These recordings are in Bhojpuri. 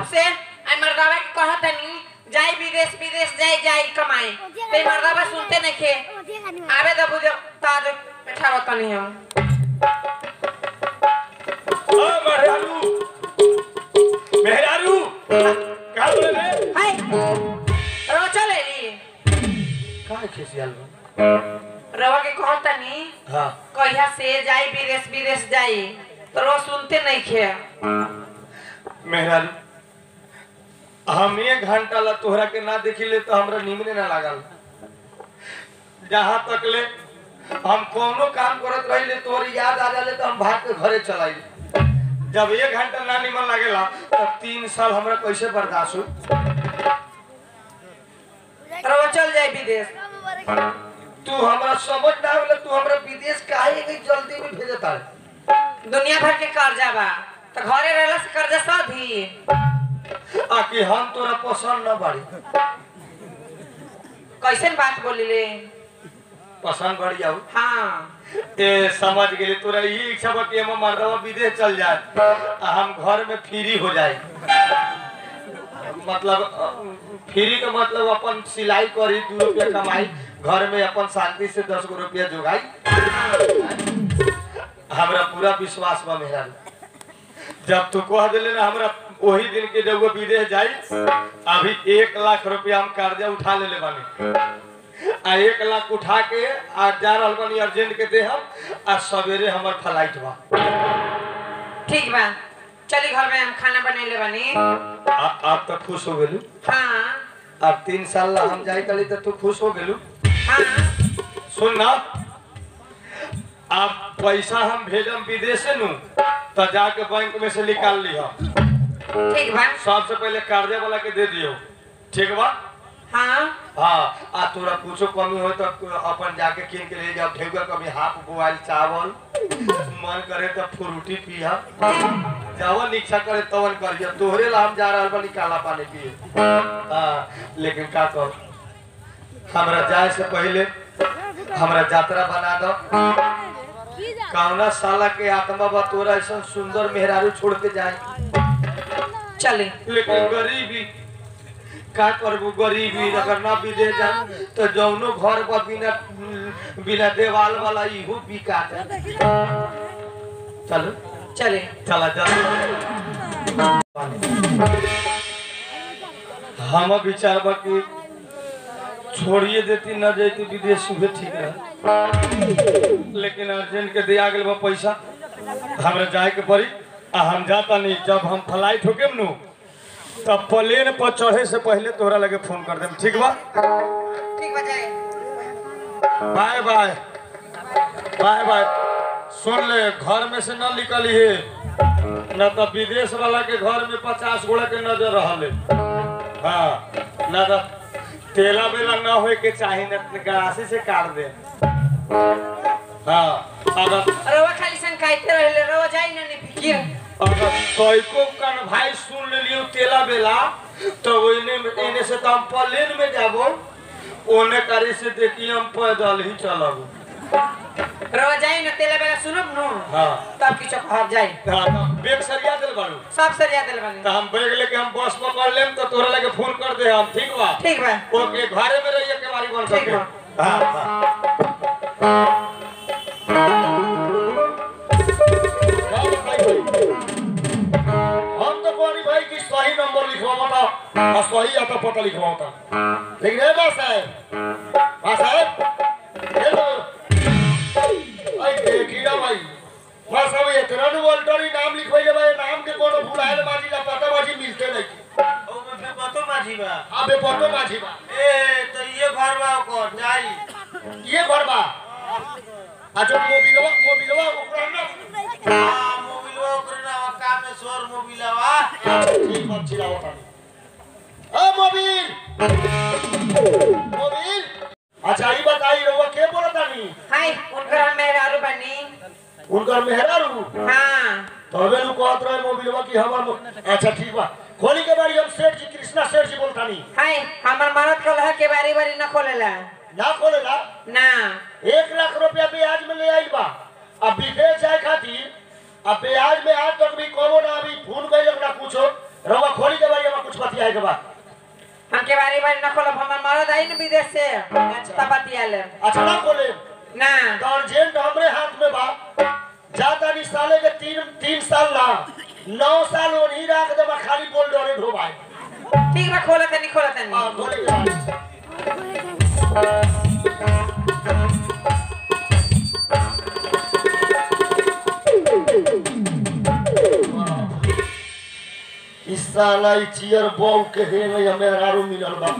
से आई मर्दावा के कहत नहीं जाई विदेश विदेश जाई जाई कमाए ते मर्दावा सुनते नहीं खे आवे द बुझ ताज बैठा तनी हम ओ मेहरारू मेहरारू का बोले रे हाय रवा चले ली का खिसियाल बा रवा के कहत नहीं हां कहिया से जाई विदेश विदेश जाई तो रवा सुनते नहीं खे मेहरारू हम एक घंटा ला तोहरा के ना देखिले तो हमरा नीमने ना लागल जहाँ तक ले हम कोनो काम करत रहिले तोहर याद आ जाले तो हम भाग के घरे चलाई जब एक घंटा ना निमन लागेला तब तीन साल हमरा कैसे बर्दाश्त हो रवा चल जाई विदेश तू हमरा समझ ना आवले तू हमरा विदेश काहे के जल्दी में भेजता दुनिया भर के कर्जा बा तो घरे रहला से कर्जा सधी आकि हम तोरा पसंद ना बाड़ी कैसन बात बोली ले पसंद बढ़ जाऊ हाँ ए समझ गेली तोरा यही इच्छा बा कि हम मर्दवा विदेश चल जाए आ हम घर में फ्री हो जाए मतलब अ, फ्री के मतलब अपन सिलाई करी दू रुपया कमाई घर में अपन शांति से दस गो रुपया जोगाई हमरा पूरा विश्वास बा मेरा जब तू कह दिले ना हमरा वही दिन के जब वो विदेश जाई अभी एक लाख रुपया हम कर्जा उठा लेले बानी आ एक लाख उठा के आ जा रहल बानी अर्जेंट के दे हम आ सवेरे हमर फ्लाइट बा ठीक बा चली घर में हम खाना बनेले बानी आ- आप तो खुश हो गेलू हाँ अब तीन साल ला हम जाई कली तो तू खुश हो गेलू हाँ सुन ना अब पैसा हम भेजम विदेश से नु तो जाके बैंक में से निकाल लिहा ठीक बा सबसे पहले कर्जा वाला के दे दियो ठीक बा हाँ हाँ आ तोरा कुछो कमी हो तो अपन जाके किन के ले जाओ ढेउगा कभी हाफ बोआइल चावल मन करे तो फ्रूटी पिया जवन इच्छा करे तवन करिया तोहरे ला हम जा रहल बानी काला पानी पिए हाँ लेकिन का कर हमरा जाए से पहले हमरा यात्रा बना दो कौना साला के आत्मा बा तोरा ऐसा सुंदर मेहरारू छोड़ के जाए चली लेकिन गरीबी का करबू गरीबी अगर ना विदेश जा तो जौनो घर पर बिना बिना देवाल वाला इहो बिका जाए चलो चले चला चल हम विचार बा कि छोड़िए देती न जाती विदेश उहे ठीक रहे लेकिन अर्जेंट के दिया गेल बा पैसा हमरा जाए के पड़ी आ हम जाता नहीं जब हम फ्लाइट होके नु तब प्लेन पर चढ़े से पहले तोहरा लगे फोन कर देम ठीक बा ठीक बा जाए बाय बाय बाय बाय सुन ले घर में से न निकली है न तो विदेश वाला के घर में पचास गोड़ा के नजर रहले हाँ न तो तेला बेला न होए के चाही न तो गरासी से काट दे हाँ अगर रवा खाली सन खाइते रहले रवा जाई ना नहीं फिकिर अगर तोयको कन भाई सुन लियो तेला बेला तो ओने एने से तो हम प्लेन में जाबो ओने करी से देखी हम पैदल ही चलब रवा जाई ना तेला बेला सुनब नो हाँ तब किछो कहब जाई हाँ, तो बैग सरिया दिल बारू सब सरिया दिल बानी तो हम बैग लेके हम बस पकड़ लेम तो तोरा लगे फोन कर दे हम ठीक बा ठीक बा ओके घरे में रहिए के बारी बन ठीक सके बा। हाँ हाँ हाँ, भाई, भाई। हम तो बोली भाई कि सही नंबर लिखवा बता और सही आता पता लिखवा बता लेकिन ए बस है बस है हेलो आई देखिया भाई बस अब इतना नु ऑल्टरी नाम लिखवाइले भाई नाम के कोनो भुलाएल माजी का पता माजी मिलते नहीं ओमे कतो माझी बा अबे पतो माजी बा ए तो ये घर बा ओकर जाई ये घर बा अच्छा मोबिलवा मोबिलवा ओकरा ना आ मोबिलवा ओकर ना का में सोर मोबिलवा ठीक बात छिला होता ए मोबिल मोबिल अच्छा ई बताई रहुआ के बोलत तानी हाय उनकर मेरे आलू बनी उनकर मेहरारू हाँ तबे नु कहत रहे मोबिलवा की हमर मो- अच्छा ठीक बा खोली के बारी हम सेठ जी कृष्णा सेठ जी बोलतानी हाय हमर मरद कलह के बारी बारी न खोलेला ना खोलेला ना एक लाख रुपया ब्याज में ले आइल बा अब विदेश जाए खातिर अब ब्याज में आज तक भी कोनो ना अभी फोन कइल ना कुछो रवा खोली के बारी के बाद हमके बारी बारी न खोलब हमर मरद आई न विदेश से तब बतिया ले अच्छा ना बोले ना तो अर्जेंट हमरे हाथ में बा जाता नहीं साले के तीन तीन साल ना नौ साल ओनही राख दे खाली बोल डरे ढोबाई ठीक बा खोला तनी खोला तनी हां बोले के बाद इस साला ई चियर बॉल के हे में हमें हरारू मिलल बा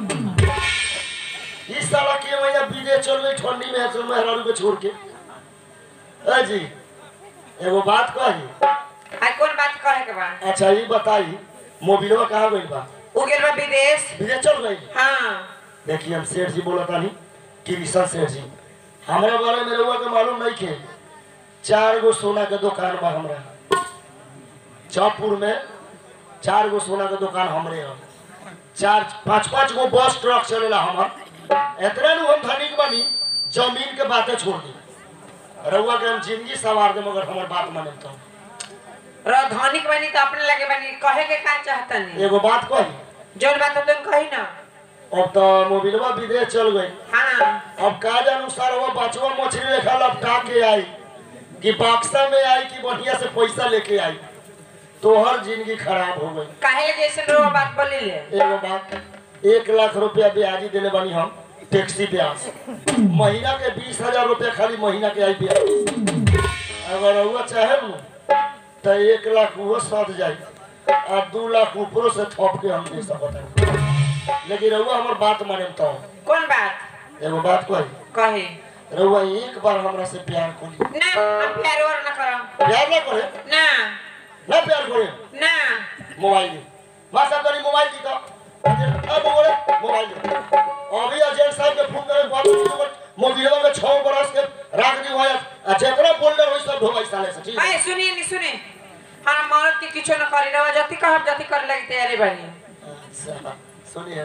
इस साला के भैया विदेश चल गई ठंडी में चल में हरारू के छोड़ के ए जी एगो बात कही आई कौन बात कहे के बा अच्छा ये बताई मोबिलवा कहाँ गई बा उ गेल बा विदेश विदेश चल गई हाँ देखिए हम सेठ जी बोला तानी कृष्ण सेठ जी हमरा बारे में रउआ के मालूम नहीं के चार गो सोना के दुकान बा हमरा चौपुर में चार गो सोना के दुकान हमरे ह चार पाँच पाँच गो बस ट्रक चलेला हमर इतना नु हम धनिक बनी जमीन के बातें छोड़ दी रउआ के हम जिंदगी सवार दे मगर हमर बात माने तो राजधानी बनी तो अपने लगे बनी कहे के का चाहतनी एगो बात कही जोन बात तुम कही ना अब तो मोबिलवा विदेश चल गई हाँ अब का अनुसार वो बचवा मछली लेखा लपटा के आई कि बक्सा में आई कि बढ़िया से पैसा लेके आई तोहर जिंदगी खराब हो गई काहे लगे ऐसे रो बात बोली ले एगो बात एक लाख रुपया ब्याजी देले बनी हम टैक्सी ब्याज महीना के बीस हजार रुपया खाली महीना के आई ब्याज अगर रउआ चाहे न तो एक लाख वो सद जाई आ दू लाख ऊपरों से थप के हम दे सकत लेकिन रउआ हमर बात माने तो कौन बात एगो बात कही कहे रउआ एक बार हमरा से प्यार करी ना हम प्यार और ना करो प्यार ना करे ना ना प्यार करे ना मोबाइल दे मां साहब करी मोबाइल दी तो अब बोले मोबाइल दे अभी अजय साहब के फोन करे बात नहीं मोबाइल में 6 बरस के राख दी होय आ जेकरा बोल्डर होय सब ढोबाई साले से ठीक है आए सुनिए नहीं सुने हाँ मरद के किछो न करी रवा जति कहब जति करे लगी तैयारी बनी अच्छा सुनिए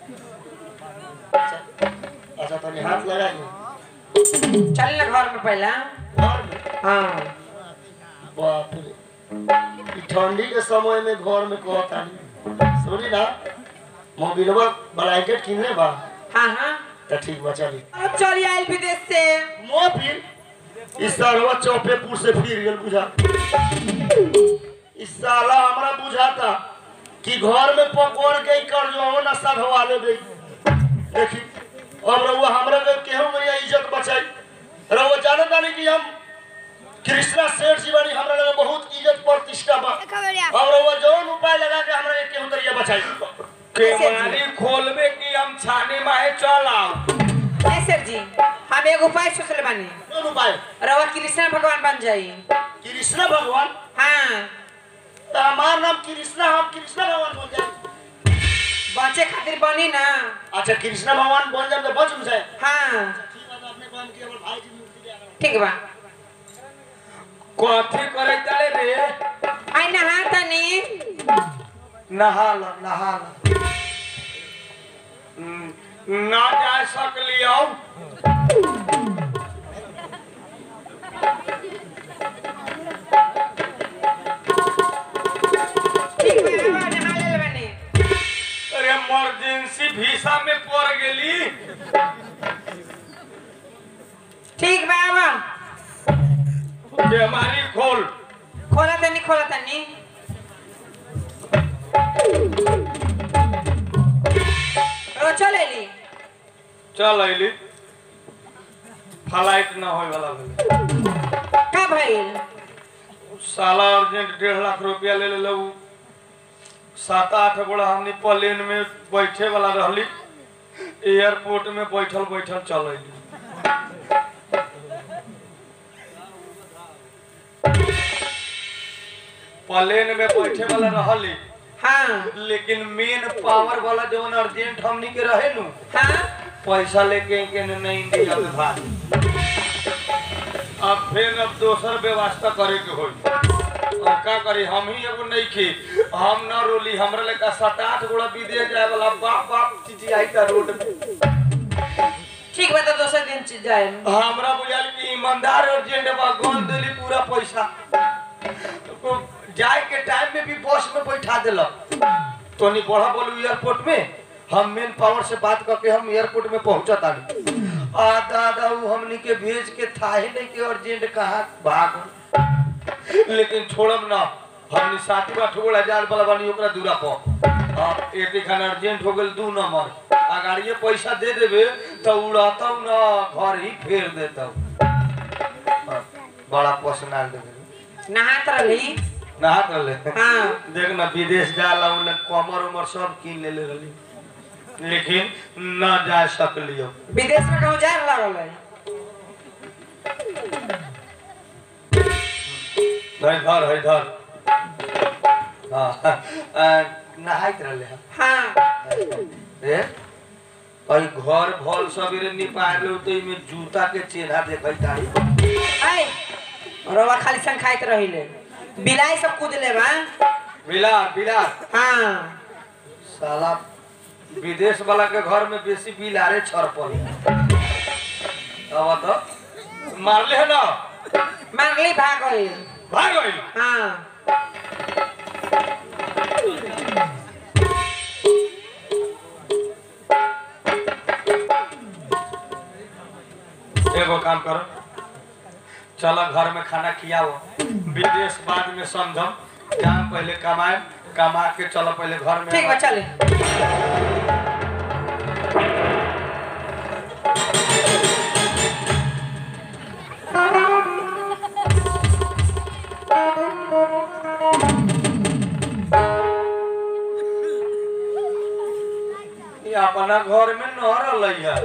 अच्छा अच्छा तनी हाथ लगाइए चल ना घर में पहला घर में हाँ बाप रे ई ठंडी के समय में घर में कहतानी सुनी ना मोबिलवा ब्लैंकेट किनले बा हाँ हाँ तो ठीक बा चली अब चली आयल विदेश से मोबिल इस सालवा चौपेपुर से फिर गेल बुझा इस साला हमरा बुझाता कि घर में पकड़ के ही कर जो ना सधवा ले गई देखी अब रउआ हमरा के केहू मैया इज्जत बचाई रउआ जानता नहीं कि हम कृष्णा सेठ जी बानी हमरा लगे बहुत इज्जत प्रतिष्ठा बा अब रउआ जौन उपाय लगा के हमरा के केहू तरिया बचाई केवाड़ी खोलबे कि हम छाने माहे चल आओ ए सर जी हम एक उपाय सोचले बानी कौन उपाय रवा कृष्ण भगवान बन जाई कृष्णा भगवान हाँ तो हमार नाम कृष्णा हम कृष्णा भगवान बोल जाए बचे खातिर बनी ना अच्छा कृष्णा भगवान बन जाए तो बच जाए हाँ ठीक बा कथी करे चले रे आई नहा तनी नहा ल नहा ल हम्म, ना जा सकली आओ ठीक बा रवा नहा ले बनी अरे इमरजेंसी वीसा में पड़ गेली ठीक बा अब बेमारी खोल खोला तनी खोला तनी रो चले ली चल अइली फ्लाइट ना होय वाला भेल का भइल साला अर्जेंट डेढ़ लाख रुपया ले ले उ सात आठ गोड़ा हमनी प्लेन में बैठे वाला रहली एयरपोर्ट में बैठल बैठल चल अइली प्लेन में बैठे वाला रहली हाँ लेकिन मेन पावर वाला जवन अर्जेंट हमनी के रहे नु हाँ पैसा लेके के नहीं इंडिया में भाग अब फिर अब दोसर व्यवस्था करे के होई अब का करी हम ही एगो नहीं की हम न रोली हमरा लेका सात आठ गोड़ा विदेश जाए वाला बाप बाप चिचियाई का रोड में ठीक बा तो दोसर दिन च- जाए हमरा बुझाल कि ईमानदार अर्जेंट बा गन देली पूरा पैसा तो जाए के टाइम में भी बस में बैठा देलक तोनी बढ़ा बोलू एयरपोर्ट में हम मेन पावर से बात करके हम एयरपोर्ट में पहुंचा तानी आ दादा उ हमनी के भेज के था ही नहीं के अर्जेंट कहा भाग लेकिन छोड़म ना हमनी सातवा ठोड़ हजार वाला बानी ओकरा दूरा पर अब एक खान अर्जेंट हो गेल दू नंबर अगाड़िए पैसा दे देबे तो उड़ाता ना घर ही फेर देता बड़ा पसंद देबे नहात रही नहात रहले हाँ देख ना विदेश जाला उन कमर उमर सब कीन लेले रहली लेकिन न जा सकलियो विदेश में कहूँ जाए लागल है नहीं धर है धर हाँ आ, नहाइत रहले हम हाँ ए और घर भल सबेरे निपार लो तो इमे जूता के चेहरा देखै तारी आई रवा खाली सन खाइत रहिले बिलाई सब कूद ले बा बिलार बिलार हाँ साला विदेश वाला के घर में बेसी बिलारे छरपल अब तो मारले है ना मारली भाग गई भाग गइल हाँ एगो काम करो चलो घर में खाना खियाओ विदेश बाद में समझम जाम पहले कमाए कमा के चलो पहले घर में ठीक बा चले ये अपना घर में न रहलै है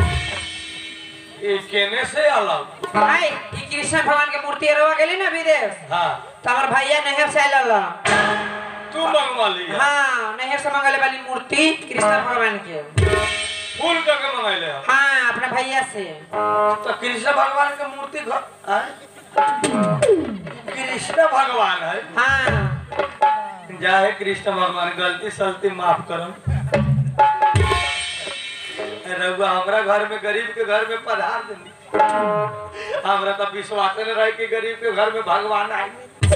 ये केने से अलग आई ई कृष्ण भगवान के मूर्ति रवा गेली ना विदेश हाँ तो हमार भैया नहर से आयल तू मंगवा ली है हाँ नहर से मंगले वाली मूर्ति कृष्ण भगवान के फूल करके मंगैले है हाँ अपने भैया से तो कृष्ण भगवान के मूर्ति घर आय? कृष्ण भगवान है हाँ जाहे कृष्ण भगवान गलती सलती माफ करम रघुआ हमरा घर में गरीब के घर में पधार देनी हमरा तो विश्वास न रहे कि गरीब के घर में भगवान आए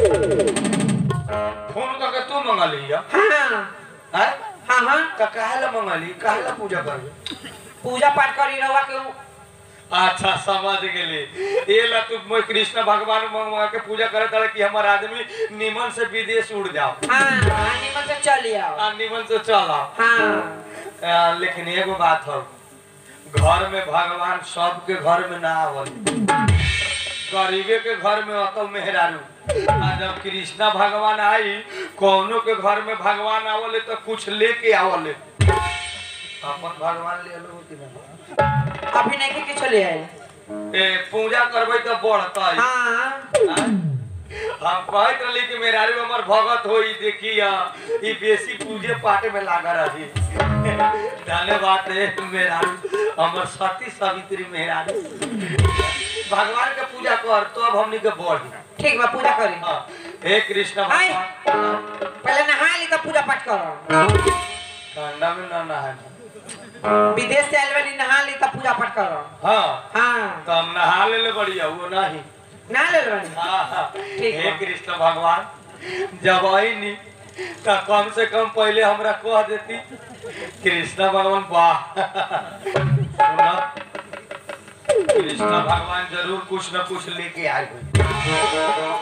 फोन करके तू मंगा लिया हाँ है हाँ हाँ तो काहे ला मंगली काहे ला पूजा करबे पूजा पाठ करी रवा के उ- अच्छा समझ गेली ये ला तू मोय कृष्ण भगवान मंगवा के पूजा करे तारे कि हमर आदमी निमन से विदेश उड़ जाओ हाँ हाँ निमन से चली आओ आ निमन से चल आओ हाँ आ, लेकिन एगो बात हो घर में भगवान सबके घर में ना आवल गरीबे के घर में अतल मेहरारू आ जब कृष्णा भगवान आई कौनो के घर में भगवान आवले तो कुछ लेके आवले अपन भगवान ले लो कि ना अभी नहीं के किछो ले आए ए पूजा करबै तो बढ़तै हाँ हम कहत रहली कि मेहरारू हमर भगत होई देखिया ई बेसी पूजे पाठ में लागा रही धन्यवाद रे मेहरारू हमर सती सावित्री मेहरारू भगवान के पूजा कर तो अब हमनी के बढ़ी ठीक बा पूजा करी हाँ, हे कृष्ण आय। भगवान पहले नहा ली तब पूजा पाठ करो ठंडा में ना नहाए विदेश से आयल वाली नहा ली तब पूजा पाठ करो हाँ हाँ तो हम नहा ले बढ़िया वो नहीं नहा ले वाली हाँ, हाँ। ठीक हे बा। कृष्ण भगवान जब आई नी तो कम से कम पहले हमरा कह देती कृष्ण भगवान वाह सुना कृष्ण भगवान जरूर कुछ न कुछ लेके आए हुए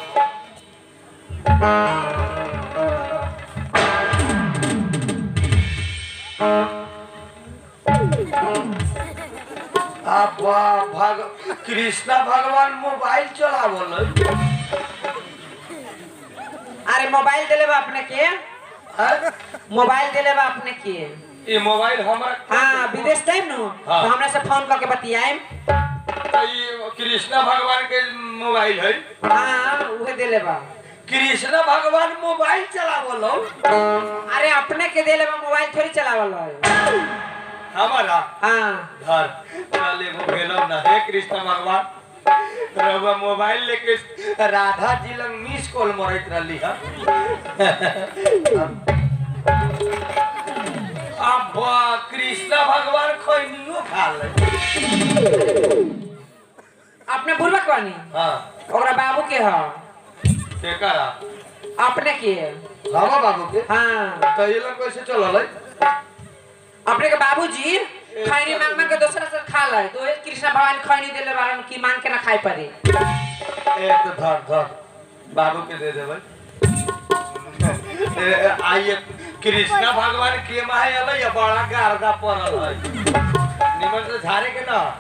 आप वाह भग कृष्ण भगवान मोबाइल चलावल अरे मोबाइल दिले बा अपने के है मोबाइल दिले बा अपने के ये मोबाइल हमरा हाँ विदेश टाइम नु हाँ। तो हमरा से फोन करके बतियाए तो ये कृष्ण भगवान के मोबाइल है हाँ उहे दिले बा कृष्ण भगवान मोबाइल चलावल अरे अपने के दिले बा मोबाइल थोड़ी चलावल है हमारा हाँ घर चल एगो भेलो ना हे कृष्ण भगवान रउआ मोबाइल लेके राधा जी लंग मिस कॉल मरत रहली है अब कृष्ण भगवान खैनियो खा ले अपने बुलबक बानी हाँ ओकरा बाबू के ह केकरा अपने के रामा बाबू के हाँ तो ये लोग कैसे चलल है अपने के बाबूजी खैनी मांग मांग के दूसरा से खा ले तो ये कृष्ण भगवान खैनी देले बारन की मांग के ना खाए पड़े ए तो धर धर बाबू के दे देबै ए, आइए कृष्ण भगवान के माहे अलै या बड़ा गारदा पड़ल है निमन से झारे के ना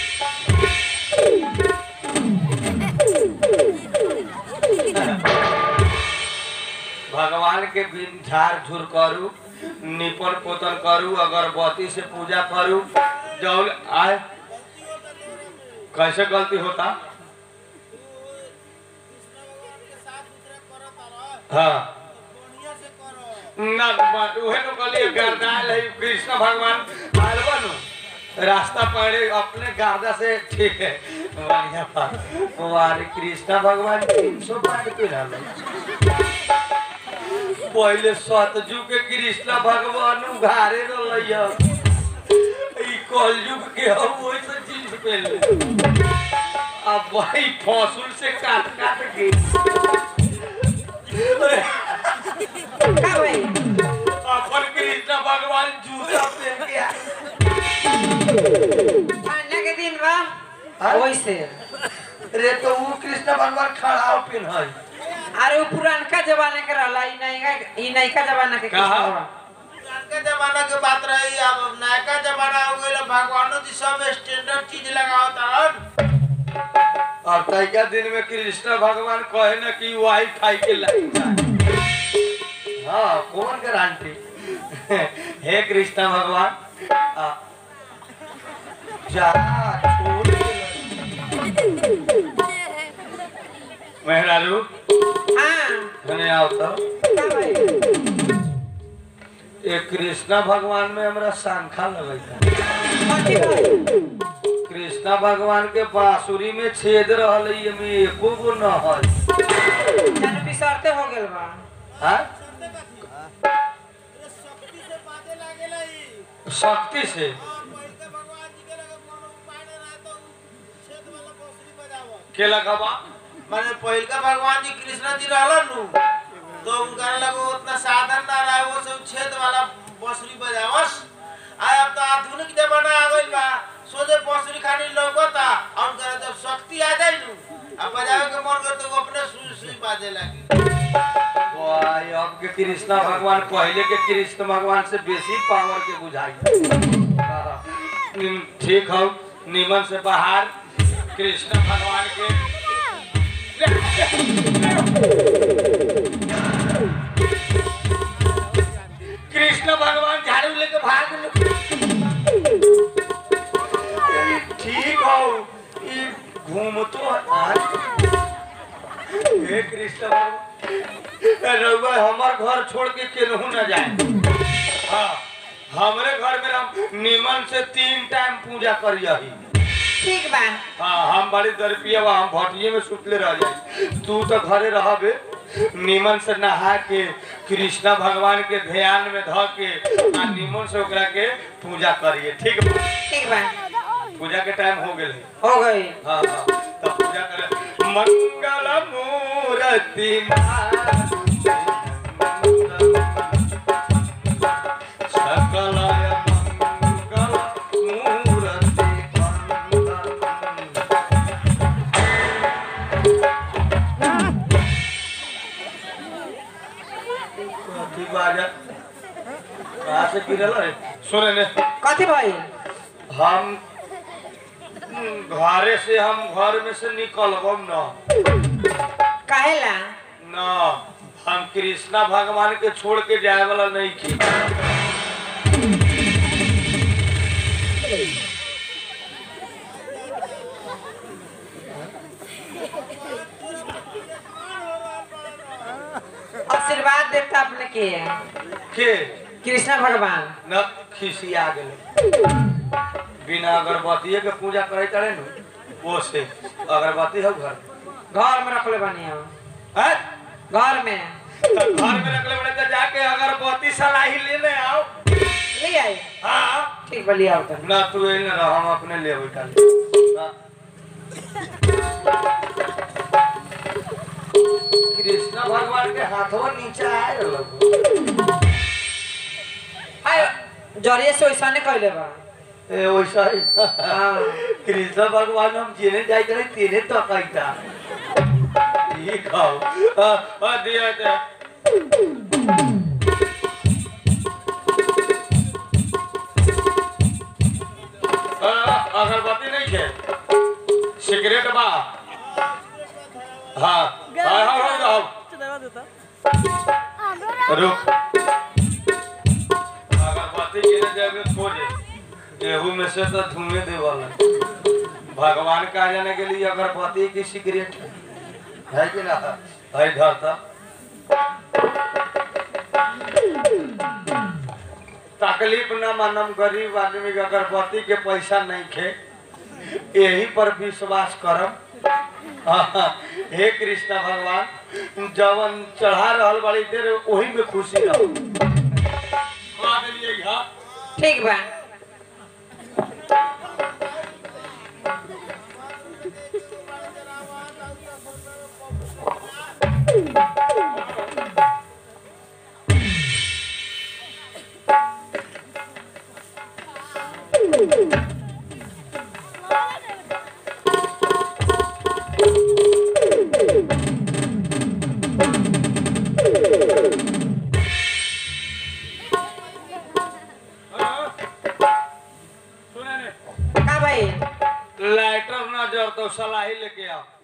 भगवान के बिन झाड़ झूर करू निपन पोतन करू अगरबत्ती से पूजा करू जौन आए कैसे गलती होता हाँ ना बा- उहे तो कहलिए गर्दाल है कृष्ण भगवान आयल बनु रास्ता पड़े अपने गादा से ठीक है बढ़िया बात वारे कृष्ण भगवान तीन सौ पाँच पे पहले सतजू के कृष्ण भगवान उघारे रहलैया ई कलयुग के हम वैसे जींस पहले अब भाई फसुल से काट काट के का भाई अपन कृष्ण भगवान जूता पहन के आए। ठंडा के दिन बा हाँ? वैसे रे तो वो कृष्ण भगवान खड़ा पिन है अरे वो पुरानका जमाना के रहला ई नैका ई नैका जमाना के कृष्ण कहा? भगवान। पुरानके जमाना के बात रही अब नयका जमाना हो गइल भगवानो जी सब स्टैंडर्ड चीज लगावत और तैका दिन में कृष्ण भगवान कहे न कि वाईफाई के लाइन जाए। हाँ कौन गारंटी हे कृष्ण भगवान आ, जा छोड़ मेहरारू हाँ धने आओ तो का भाई एक कृष्णा भगवान में हमरा शंखा लगता कथी भाई कृष्णा भगवान के बांसुरी में छेद रहल है, एमे एको गो न है जाने बिसरते हो गेल बा हाँ? शक्ति से बाते लागेला ई शक्ति से हां पहिले के भगवान जी के लगे कोनो उपाय न रहे तो उ छेद वाला बांसुरी बजावो के लगवा माने पहिले के भगवान जी कृष्ण जी रहलन नु तो उनका लगे उतना साधन ना रहे वो सब छेद वाला बांसुरी बजावस आय अब तो आधुनिक जमाना आ गइल बा सोझे बांसुरी खाली लौकता और उनका जब शक्ति आ जाई नु अब बजावे के मन कर तो वो अपने सुई सुई बाजे लगी वाह, अब के कृष्णा भगवान पहले के कृष्ण भगवान से बेसी पावर के बुझाई हाँ, निम- ठीक हो निमन से बाहर कृष्ण भगवान के कृष्ण भगवान झाड़ू लेके भाग लो ठीक हो ई घूमतो है हे कृष्ण भगवान रउआ हमार घर छोड़ के केनहू न जाए हाँ हमरे घर में हम निमन से तीन टाइम पूजा करियही ठीक बा हाँ हम बड़ी दरपिया बा हम भटिये में सुतले रह जाई तू तो घरे रहबे निमन से नहा के कृष्णा भगवान के ध्यान में ध के आ निमन से ओकरा के पूजा करिए ठीक बा ठीक बा पूजा के टाइम हो गेल है हो गई हाँ हाँ तब पूजा करे मंगल मूर्ति सकलय मंगल मूर्ति कथी बाजा कहाँ से गिरल है सुने ने कथी भाई हम घरे से हम घर में से निकलबम न काहेला न हम कृष्णा भगवान के छोड़ के जाए वाला नहीं की आशीर्वाद देता अपने के के कृष्ण भगवान न खिसिया गेले बिना अगरबत्ती के पूजा करे चले न वो से अगरबत्ती हो घर घर में रखले बनी हम हैं? घर में तो घर में रखले बड़े तो जाके अगरबत्ती सलाही ले ले आओ ले आई हाँ ठीक बा लिया उधर ना तू ए न रह हम अपने ले बैठा कृष्ण भगवान के हाथवा नीचे आए रहल हाय जरिए से वैसा नहीं कहले बा ए वैसा ही हाँ। कृष्ण भगवान हम जेने जाए करे तेने तो कहता ये खाओ आ, आ दिया दे आ, अगरबत्ती नहीं है सिगरेट बा हाँ हाँ हाँ हाँ रुक अगरबत्ती गिरे जाए खोजे गेहूं में से तो धुएं दे वाला भगवान का जाने के लिए अगरबत्ती की सिगरेट है है कि ना है धरता तकलीफ न मानम गरीब आदमी के अगरबत्ती के पैसा नहीं खे यही पर विश्वास करम हाँ, हे कृष्ण भगवान जवन चढ़ा रहल बड़ी देर वही में खुशी रहो हाँ, देलियै, हाँ। ठीक बा सुने ने का भाई लाइटर ना जर तो सलाही लेके आओ